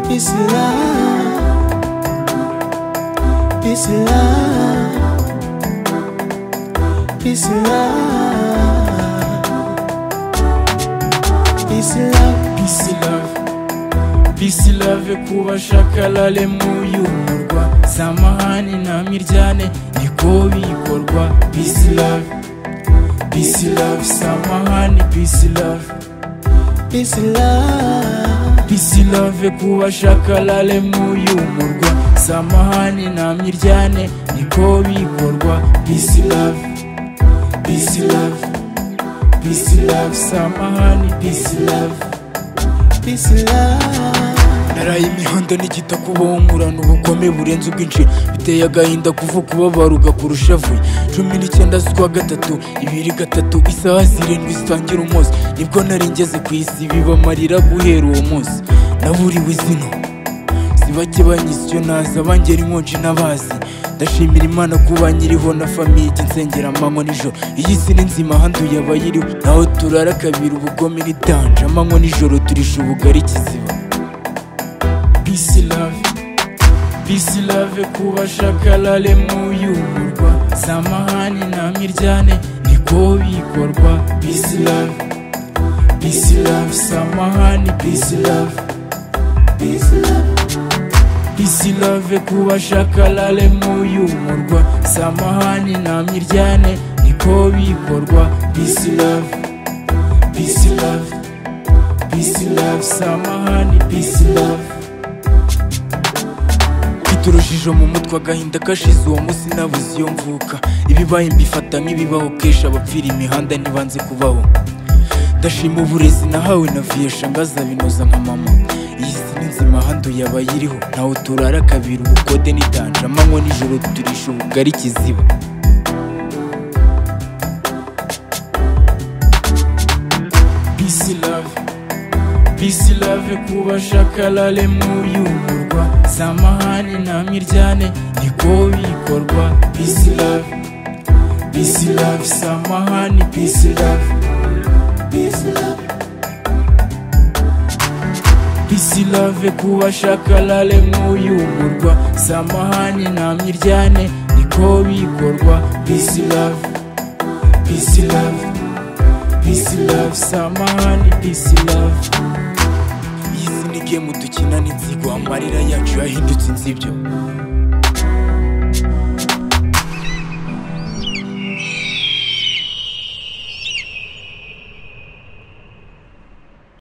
Peace and love. Peace and love. Peace and love. Peace and love. Peace and love. Peace and love kubashaka lale muyu murwa samahani na miryane niko bikorwa peace love peace love samahani peace love Peace and love. peace love kubashaka lale muyu murwa samahani na miryane niko bikorwa peace love peace love peace love samahani peace love Peace and love. naraye imihanda n'igitaka ubomurana ubukome burenze ubwinshi biteye agahinda kuvuka ubabaruga kurusha vuye cumi n'icyenda z'ukwa gatatu ibiri gatatu isaha zirindwi zitangira umunsi nibwo nari ngeze ku isi biba amarira guhera uwo munsi naburiwe izina si bake banyize icyo naza bangera inkonji n'abazi ndashimira imana kuba nyiriho na famiye ijya insengera amanywa nijoro iyi si ni nzima handuye abayiriho naho turara kabiri ubugome n'itanje amanywa nijoro turisha ubugari kiziba peace love peace love kubashaka lale muyumurwa samahani na miryane niko bikorwa peace love peace love samahani peace love Peace and love. peace love kubashaka lale muyumurwa samahani na miryane niko bikorwa peace love peace love peace love samahani peace love Biturushije mu mutwe agahinda kashize uwo munsi nabuze iyo mvuka ibibaye mbifata nk'ibibaho kenshi abapfira imihanda ntibanze kubaho ndashima uburezi nahawe na viyesha ngaza binoza nka mama iyi si ni nzima handuye abayiriho ntawe turara kabiri ubukode n'itanje amanywa nijoro turisha ubugari kiziba peace love peace love kubashaka lale muyumurwa samahani na miryane niko bikorwa peace love peace love samahani peace love Peace and love. peace love kubashaka lale muyumurwa samahani na miryane niko bikorwa peace love peace love peace love samahani peace love iyi si ni game dukina n'inzigo amarira yacu yahindutse inzibyo